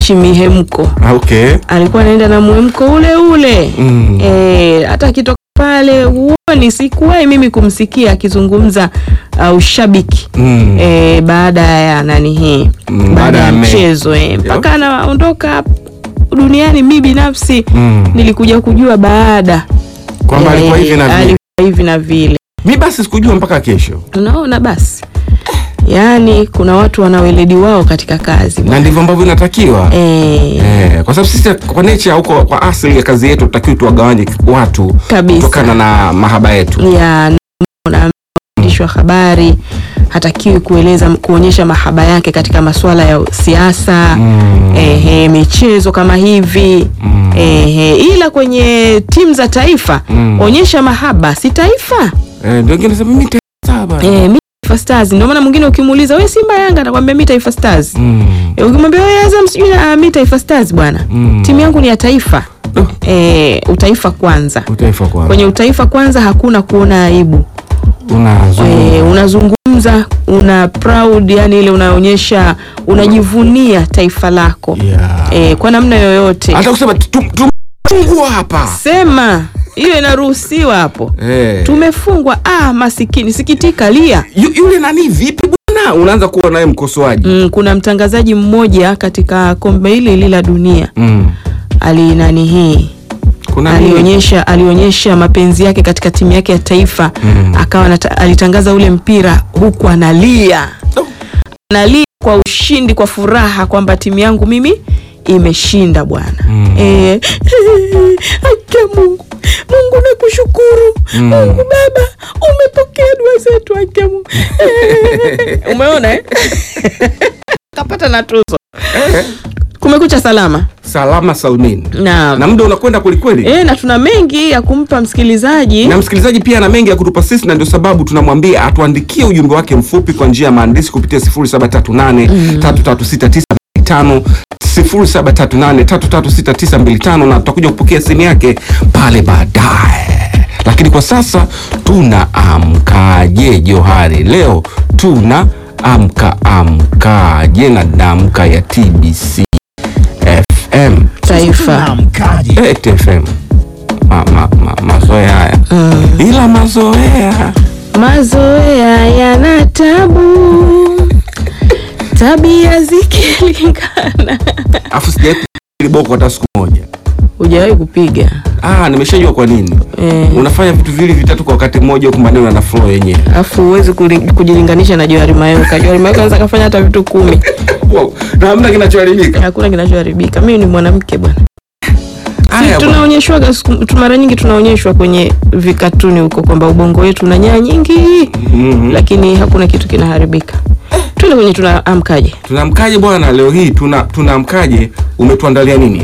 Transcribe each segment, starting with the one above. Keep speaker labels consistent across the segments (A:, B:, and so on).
A: anaishi mihemko
B: Ah, okay.
A: alikuwa anaenda na mwemko ule ule
B: Mm.
A: e, hata akitoka pale huoni sikuwahi mimi kumsikia akizungumza uh, ushabiki
B: Mm.
A: e, baada ya nani hii
B: Mm,
A: baada ya
B: me-
A: mchezo e, mpaka anaondoka duniani mi binafsi
B: Mm.
A: nilikuja kujua baada
B: Kwamba alikuwa hivi na vile.
A: alikuwa hivi na vile
B: Mi basi sikujua mpaka kesho,
A: unaona basi yaani kuna watu wana weledi wao katika kazi
B: na ndivyo ambavyo inatakiwa.
A: e,
B: Eh, kwa sababu sisi kwa nature huko kwa asili ya kazi yetu tutakiwa tuwagawanye watu
A: Kabisa.
B: kutokana na mahaba yetu.
A: ya na mwandishi wa habari hatakiwi kueleza kuonyesha mahaba yake katika masuala ya siasa
B: Mm.
A: ehe, michezo kama hivi
B: Mm.
A: ehe, ila kwenye timu za taifa
B: Mm.
A: onyesha mahaba si taifa
B: Eh, ndio wengine nasema mimi taifa bana.
A: eh, mi Taifa Stars. Ndio maana mwingine ukimuuliza we Simba Yanga atakwambia mi Taifa Stars
B: Mm.
A: eh, ukimwambia we Azam sijui ah, mi Taifa Stars bwana
B: Mm.
A: timu yangu ni ya taifa
B: Oh,
A: eh, utaifa kwanza
B: utaifa kwa.
A: kwenye utaifa kwanza hakuna kuona aibu
B: Unazungumza.
A: e, unazungumza una proud yani ile unaonyesha unajivunia taifa lako
B: Yeah.
A: e, kwa namna yoyote
B: Hata kusema tum- tumefungwa hapa.
A: sema hiyo inaruhusiwa hapo
B: Eh.
A: tumefungwa ah masikini sikitika lia
B: Yu- yule nani vipi bwana? Unaanza kuwa naye mkosoaji.
A: mm, kuna mtangazaji mmoja katika kombe hili hili la dunia
B: Mm.
A: ali nani hii
B: Kuna nini?
A: alionyesha alionyesha mapenzi yake katika timu yake ya taifa
B: Mm.
A: akawa anata- alitangaza ule mpira huku analia
B: Oh.
A: analia kwa ushindi kwa furaha kwamba timu yangu mimi imeshinda bwana
B: Mm.
A: Eh, akia mungu mungu nakushukuru
B: Mm.
A: mungu baba umepokea dua zetu akia mungu Eh, umeona eh? kapata na tuzo
B: Eh.
A: kumekucha salama
B: Salama salmin.
A: na,
B: Na muda unakwenda kwelikweli.
A: e, na tuna mengi ya kumpa msikilizaji
B: na msikilizaji pia ana mengi ya kutupa sisi na ndio sababu tunamwambia atuandikie ujumbe wake mfupi kwa njia ya maandishi kupitia 0738336925 0738336925 na tutakuja kupokea simu yake pale baadaye lakini kwa sasa tuna amkaje johari leo tuna amka amkaje na damka ya tbc fm
A: taifa
B: Eh, TFM ma, ma, ma, mazoea haya ila mazoea
A: mazoea yana tabu tabia zikilingana
B: afu sijai boko hata siku moja
A: hujawahi kupiga
B: ah, nimeshajua kwa nini
A: Eh.
B: unafanya vitu viwili vitatu kwa wakati mmoja huku maneno yana flow yenyewe
A: alafu huwezi kuli- kujilinganisha na Johari Mayoka. Johari Mayoka anaweza kafanya hata vitu kumi,
B: wow. na hamna kinachoharibika
A: hakuna kinachoharibika. Mimi ni mwanamke bwana.
B: haya bwana.
A: Tunaonyeshwaga siku- tu- mara nyingi tunaonyeshwa kwenye vikatuni huko kwamba ubongo wetu una nyaya nyingi
B: Mhm.
A: lakini hakuna kitu kinaharibika. Tuende kwenye tunaamkaje.
B: tunamkaje bwana leo hii tuna tunamkaje umetuandalia nini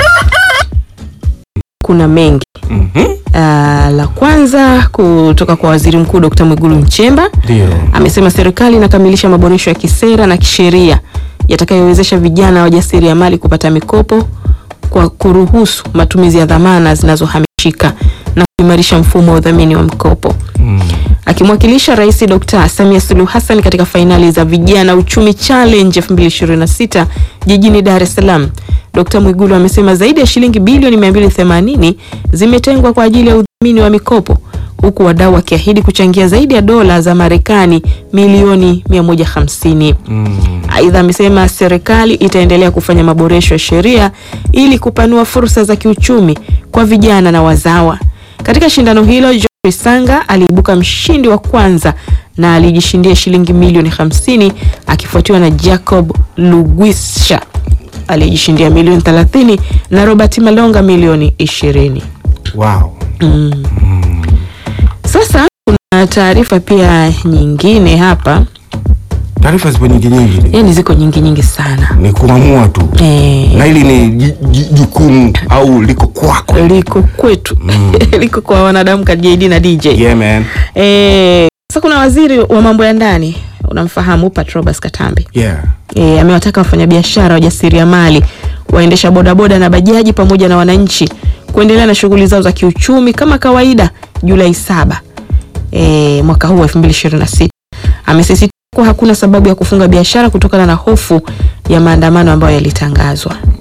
A: Kuna mengi
B: Mhm.
A: Ah, la kwanza kutoka kwa Waziri Mkuu Dr. Mwigulu Nchemba
B: ndio
A: amesema serikali inakamilisha maboresho ya kisera na kisheria yatakayowezesha vijana wajasiriamali kupata mikopo kwa kuruhusu matumizi ya dhamana zinazohamishika na kuimarisha mfumo wa udhamini wa mikopo.
B: Mm.
A: Akimwakilisha Rais Dr. Samia Suluhu Hassan katika fainali za Vijana Uchumi Challenge 2026 jijini Dar es Salaam, Dr. Mwigulu amesema zaidi ya shilingi bilioni 280 zimetengwa kwa ajili ya udhamini wa mikopo huku wadau wakiahidi kuchangia zaidi ya dola za Marekani milioni 150.
B: Mm.
A: Aidha, amesema serikali itaendelea kufanya maboresho ya sheria ili kupanua fursa za kiuchumi kwa vijana na wazawa. Katika shindano hilo, Geoffrey Sanga aliibuka mshindi wa kwanza na alijishindia shilingi milioni 50 akifuatiwa na Jacob Lugwisha aliyejishindia milioni 30 na Robert Malonga milioni 20.
B: wow.
A: Sasa kuna taarifa pia nyingine hapa,
B: taarifa zipo nyingi nyingi
A: yani ziko nyingi nyingi sana
B: ni kuamua tu
A: eh,
B: na hili ni ji- ji- jukumu au liko kwako
A: liko kwetu liko kwa wanadamu ka JD na DJ
B: yeah, man.
A: eh, sasa kuna waziri wa mambo ya ndani unamfahamu Patrobas Katambi
B: Yeah.
A: e, amewataka wafanyabiashara wajasiriamali waendesha bodaboda na bajaji pamoja na wananchi kuendelea na shughuli zao za kiuchumi kama kawaida Julai saba e, mwaka huu 2026. Amesisitiza kuwa hakuna sababu ya kufunga biashara kutokana na hofu ya maandamano ambayo yalitangazwa.